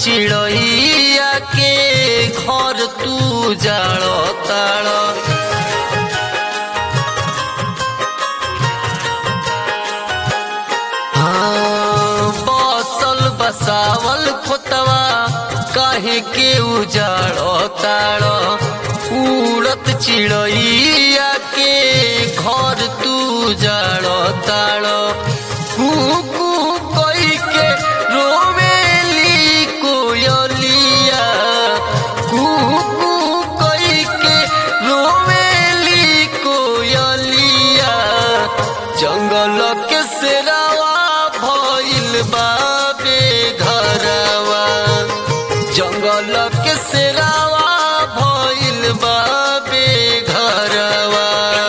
चिड़ैया के घर तू जाड़ ताड़ हाँ, बसल बसावल खोतवा काहे के उजाड़ ताड़ उड़त चिड़ैया के घर तू जाड़ ताड़ कू कई के रोवेली कोयलिया कू कई के रोवेली कोयलिया जंगल के सेरावा भइल बाबे घरवा जंगल के सेरावा भइल बाबे घरवा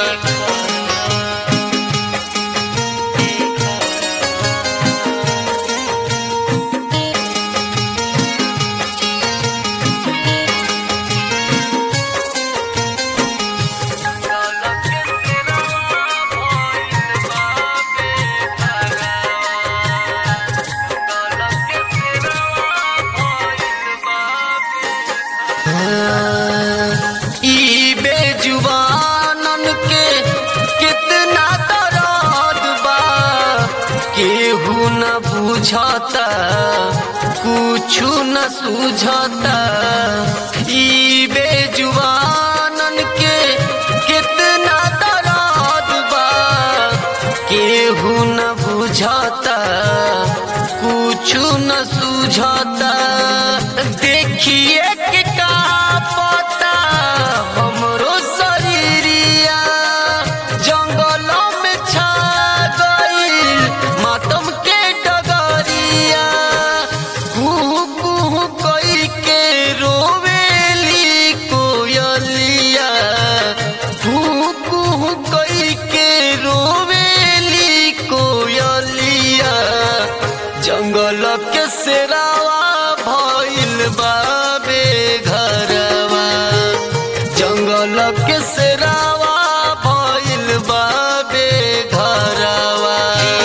ई बेजुबानन के कितना दर्द बा केहू न बुझता कुछु न सुझता ई बेजुबानन के कितना दर्द बा केहू न बुझता कुछु न सुझता देखिए के का पता हमरो शरीरिया जंगलों में छा गईल मातम के डगरिया कुहू कुहू कई के रोवेली कोयलिया कुहू कुहू कई के रोवेली कोयलिया जंगल के सेरावा भइल बाबे घरवा जंगल के सेरावा भइल बाबे घरवा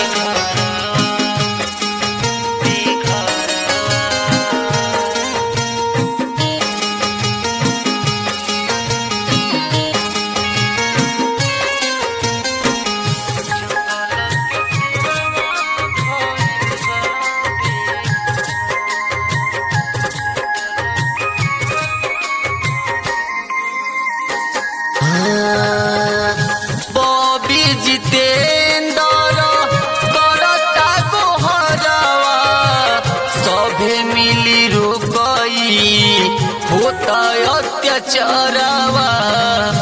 बॉबी जितेंद्र करता गोहरवा सभे मिली रुकई होता अत्याचारवा